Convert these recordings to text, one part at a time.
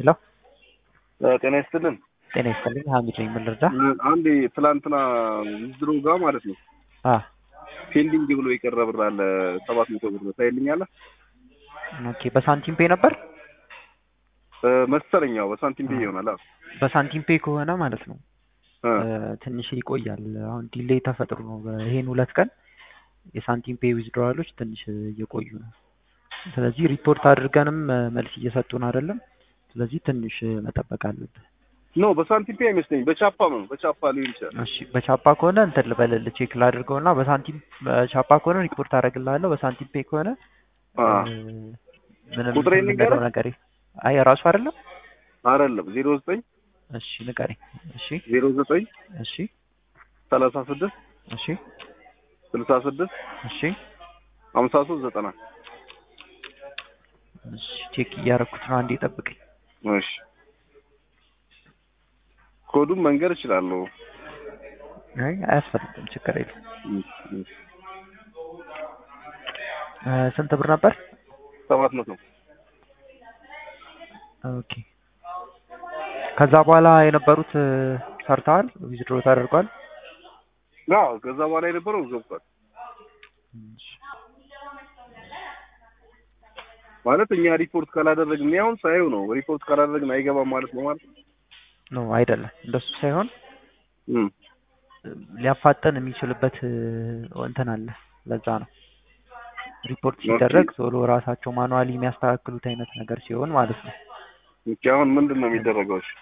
ሄሎ ጤና ይስጥልን። ጤና ይስጥልኝ። ሀሚድ ነኝ። ምን ልርዳ? አንዴ ትላንትና ዝድሮ ጋር ማለት ነው አ ፔንዲንግ ብሎ የቀረ ብር አለ ሰባት መቶ ብር ታይልኛለህ? ኦኬ። በሳንቲም ፔ ነበር መሰለኝ። ያው በሳንቲም ብዬ ይሆናል። አዎ በሳንቲም ፔ ከሆነ ማለት ነው እ ትንሽ ይቆያል። አሁን ዲሌይ ተፈጥሮ ነው። ይሄን ሁለት ቀን የሳንቲም ፔ ዊዝድሮዋሎች ትንሽ እየቆዩ ነው። ስለዚህ ሪፖርት አድርገንም መልስ እየሰጡን አይደለም። ስለዚህ ትንሽ መጠበቅ አለብህ። ኖ በሳንቲም ፔ አይመስለኝም። በቻፓ ነው በቻፓ ሊሆን ይችላል። እሺ በቻፓ ከሆነ እንትን ልበልልህ ቼክ ላድርገውና በሳንቲም በቻፓ ከሆነ ሪፖርት አደርግልሃለሁ። በሳንቲም ፔ ከሆነ አ እ ምንም ቁጥሬን እንትን ንገረኝ። የምንለው ነገር አይ ራሱ አይደለም። አይደለም ዜሮ ዘጠኝ እሺ ንገረኝ። እሺ ዜሮ ዘጠኝ እሺ ሰላሳ ስድስት እሺ ስልሳ ስድስት እሺ ሀምሳ ሶስት ዘጠና እሺ ቼክ እያደረኩት ነው። አንዴ ጠብቀኝ። እሺ ኮዱን መንገር እችላለሁ። አይ አያስፈልግም፣ ችግር የለም። እሺ፣ እሺ። እ ስንት ብር ነበር? ሰባት መቶ ኦኬ። ከዛ በኋላ የነበሩት እ ሰርተዋል፣ ዊዝድሮ ተደርጓል። አዎ ከዛ በኋላ የነበረው ገብቷል እሺ። ማለት እኛ ሪፖርት ካላደረግን እኔ አሁን ሳየው ነው ሪፖርት ካላደረግን አይገባም ማለት ነው ማለት ነው። ኖ አይደለም፣ እንደሱ ሳይሆን እም ሊያፋጠን የሚችልበት እ እንትን አለ። ለዛ ነው ሪፖርት ሲደረግ ቶሎ ራሳቸው ማኑዋሊ የሚያስተካክሉት አይነት ነገር ሲሆን ማለት ነው። ኦኬ አሁን ምንድን ነው የሚደረገው? እሺ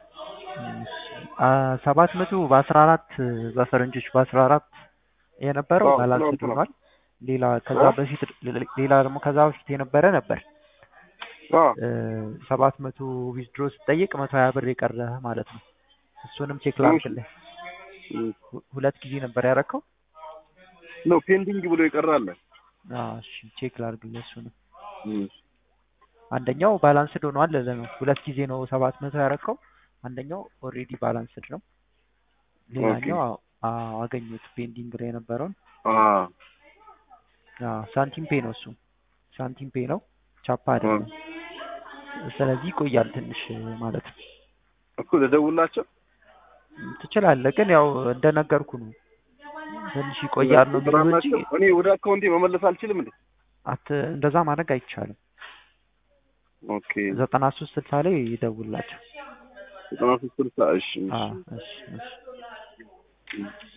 ሰባት መቶ በአስራ አራት በፈረንጆች በአስራ አራት የነበረው አዎ፣ ባላንስ ትናንት ነው። ሆኗል። ሌላ ከዛ አዎ። በፊት ሌላ ደግሞ ከዛ በፊት የነበረ ነበር አዎ ሰባት መቶ ዊዝድሮ ስጠይቅ መቶ ሀያ ብር የቀረ ማለት ነው። እሱንም ቼክ ላድርግልህ። እም ሁ- ሁለት ጊዜ ነበር ያረከው። ነው ፔንዲንግ ብሎ ይቀራል። አዎ እሺ ቼክ ላድርግልህ እሱንም። እም አንደኛው ባላንስድ ሆኗል ለለ ነው ሁለት ጊዜ ነው ሰባት መቶ ያረከው። አንደኛው ኦልሬዲ ባላንስድ ነው። ሌላኛው አዎ፣ አዎ አገኘሁት ፔንዲንግ ላይ የነበረውን አ አዎ ሳንቲም ፔ ነው እሱ ሳንቲም ፔ ነው ቻፓ አይደለም። ስለዚህ ይቆያል ትንሽ ማለት ነው። እኮ ልደውላቸው ትችላለህ፣ ግን ያው እንደነገርኩ ነው ትንሽ ይቆያል ነው የሚለው እንጂ እኔ ወደ አካውንቴ መመለስ አልችልም እንዴ? አት እንደዛ ማድረግ አይቻልም። ኦኬ ዘጠና ሶስት ስልሳ ላይ ይደውላቸው። ዘጠና ሶስት ስልሳ እሺ አዎ እሺ እሺ እሺ